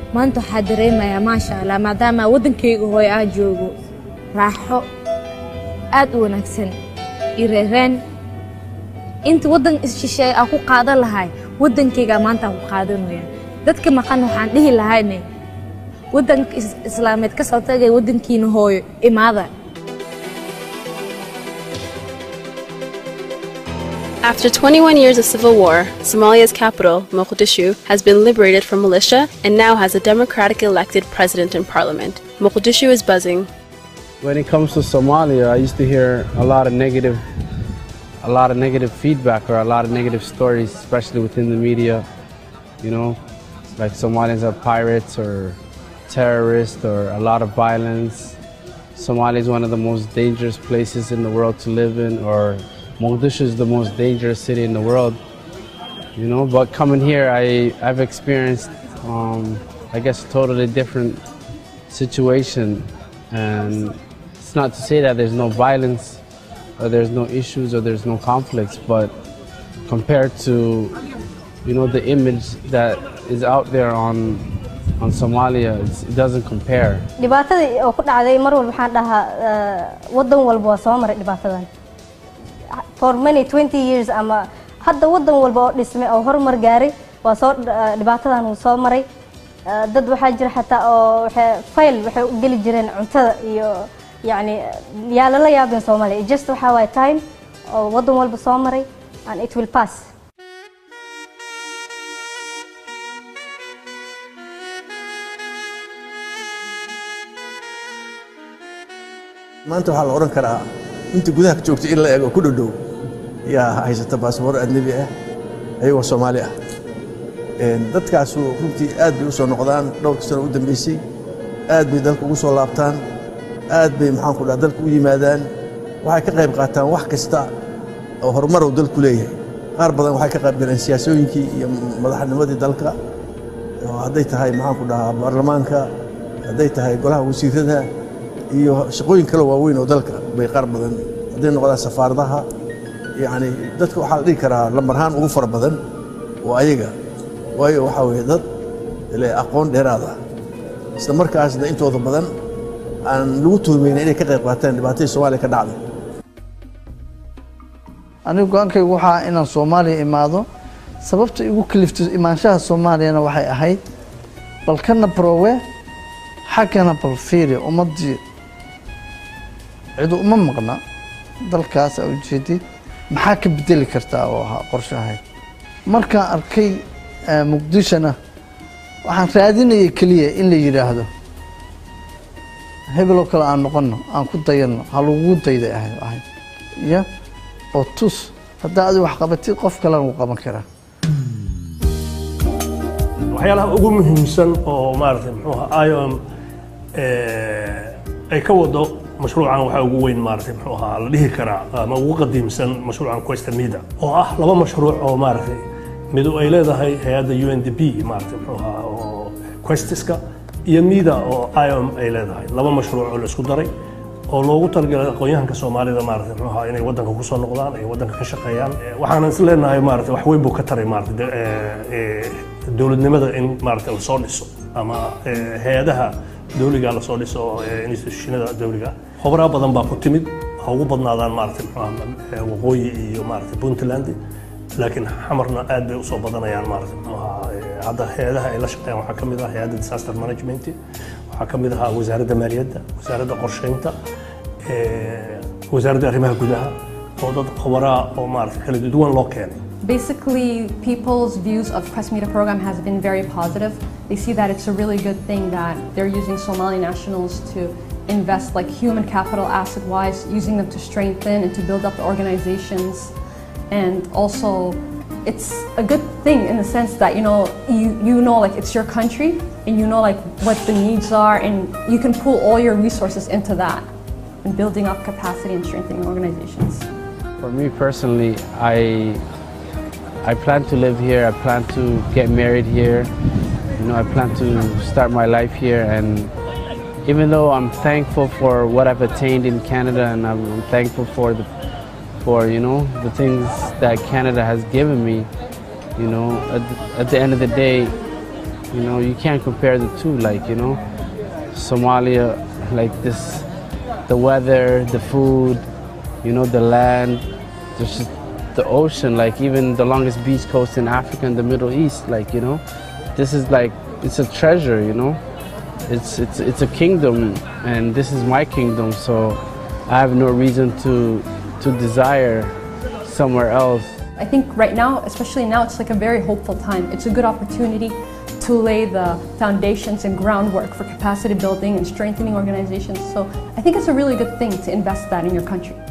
maanta waxaa dareemayaa maasha allah maadaama waddankayga hooy aa joogo raaxo aad u wanaagsan iyo reereen inta waddan isshisheeye aa ku qaadan lahay waddankaygaa maanta aan ku qaadanaya dadka maqan waxaan dhihi lahayne waddanka islaameed ka soo tagay waddankiina hooyo imaada After 21 years of civil war, Somalia's capital, Mogadishu, has been liberated from militia and now has a democratically elected president and parliament. Mogadishu is buzzing. When it comes to Somalia, I used to hear a lot of negative a lot of negative feedback or a lot of negative stories, especially within the media, you know, like Somalians are pirates or terrorists or a lot of violence. Somalia is one of the most dangerous places in the world to live in or Mogadishu is the most dangerous city in the world, you know. But coming here, I I've experienced, um, I guess, a totally different situation, and it's not to say that there's no violence, or there's no issues, or there's no conflicts, but compared to, you know, the image that is out there on on Somalia, it's, it doesn't compare. dhibaatadii oo ku dhacday mar walba waxaan dhahaa waddan walba waa soo maray dhibaatadan for many 20 years ama hadda waddan walba oo dhismay oo horumar gaaray waa soo dhibaatadan wuu soo maray dad waxaa jira xataa oo waxay fayl waxay u geli jireen cuntada iyo yacni yaa lala yaabin soomaaliya just waxaa waay time oo waddan walba soo maray and it will pass maanta waxaa la odhan karaa inta gudaha ka joogtay in la eego ku dhodhow yaa haysata baasboor ajnebi ah ayagoo soomaali ah dadkaasu runtii aad bay u soo noqdaan dhowrka sano u dambeysay aad bay dalka ugu soo laabtaan aad bay maxaanku dhaha dalka u yimaadaan waxay ka qayb qaataan wax kasta oo horumar uu dalku leeyahay qaar badan waxay ka qayb galeen siyaasooyinkii iyo madaxnimadii dalka oo hadday tahay maxaanku dhahaa baarlamaanka hadday tahay golaha wasiirada iyo shaqooyin kale waaweyn oo dalka bay qaar badan hadday noqdaan safaaradaha yacni dadka waxaa la dhihi karaa lamarhaan ugu fara badan oo ayaga waayo waxaa weeye dad le aqoon dheeraad ah isla markaasna intooda badan aan lagu tuhmayna inay ka qayb qaataan dhibaatadii soomaaliya ka dhacday anigu go-aankaygu waxaa inaan soomaaliya imaado sababta igu kaliftay imaanshaha soomaaliyana waxay ahayd bal kana barowe xaggana bal fiiri ummaddii cidu uma maqna dalkaas aa ujeedid maxaa ka bedeli kartaa oo ahaa qorshe ahayd markaan arkay muqdishona waxaan raadinayay keliya in la yidhaahdo hebeloo kale aan noqonno aan ku dayanno ha lagugu dayday ahayd ahayd iyo oo tus haddaa adi wax qabatid qof kalena wuu qaban karaa waxyaalaha ugu muhiimsan oo maaragtay muxuu ahaa iom ay ka wado mashruucan waxaa ugu weyn maaragtay muxuu ahaa la dhihi karaa ama ugu qadiimsan mashruucan questa mida oo ah laba mashruuc oo maaragtay midu ay leedahay hay-adda u n d p maaragtay muxuu ahaa oo questiska iyo mida oo iom ay leedahay laba mashruuc oo la isku daray oo loogu talagalay aqoon-yahanka soomaalida maaragtay muxuu ahaa inay waddanka kusoo noqdaan ay waddanka ka shaqeeyaan waxaanan is leenahay maaragtay wax weyn buu ka taray maaragtay dowladnimada in maaragtay lasoo dhiso ama hay-adaha dowliga lasoo dhiso institutionada dowliga khubraa badan baa ku timid ha ugu badnaadaan maaragtay muxuu ahaa waqooyi iyo maaragtay puntland laakiin xamarna aad bay usoo badanayaan maaragtay muxuu ahaa hadda hay-adaha ay la shaqeeyaan waxaa ka mid ah hay-adda disaster management waxaa ka mid ahaa wasaaradda maaliyadda wasaaradda qorsheynta wasaaradda arrimaha gudaha oo dad khubaraa oo maaragtay kala duwan loo keenay Basically, people's views of Quest Media program has been very positive. They see that it's a really good thing that they're using Somali nationals to invest like human capital asset wise, using them to strengthen and to build up the organizations. And also, it's a good thing in the sense that you know you, you know like it's your country and you know like what the needs are and you can pull all your resources into that and building up capacity and strengthening organizations. For me personally, I I plan to live here. I plan to get married here. You know, I plan to start my life here. And even though I'm thankful for what I've attained in Canada, and I'm thankful for the, for you know, the things that Canada has given me, you know, at the, at the end of the day, You know, you can't compare the two. Like you know, Somalia, like this, the weather, the food, you know, the land, there's just the ocean. Like even the longest beach coast in Africa and the Middle East. Like you know, this is like it's a treasure. You know, it's it's it's a kingdom, and this is my kingdom. So I have no reason to to desire somewhere else. I think right now, especially now, it's like a very hopeful time. It's a good opportunity to lay the foundations and groundwork for capacity building and strengthening organizations. So I think it's a really good thing to invest that in your country.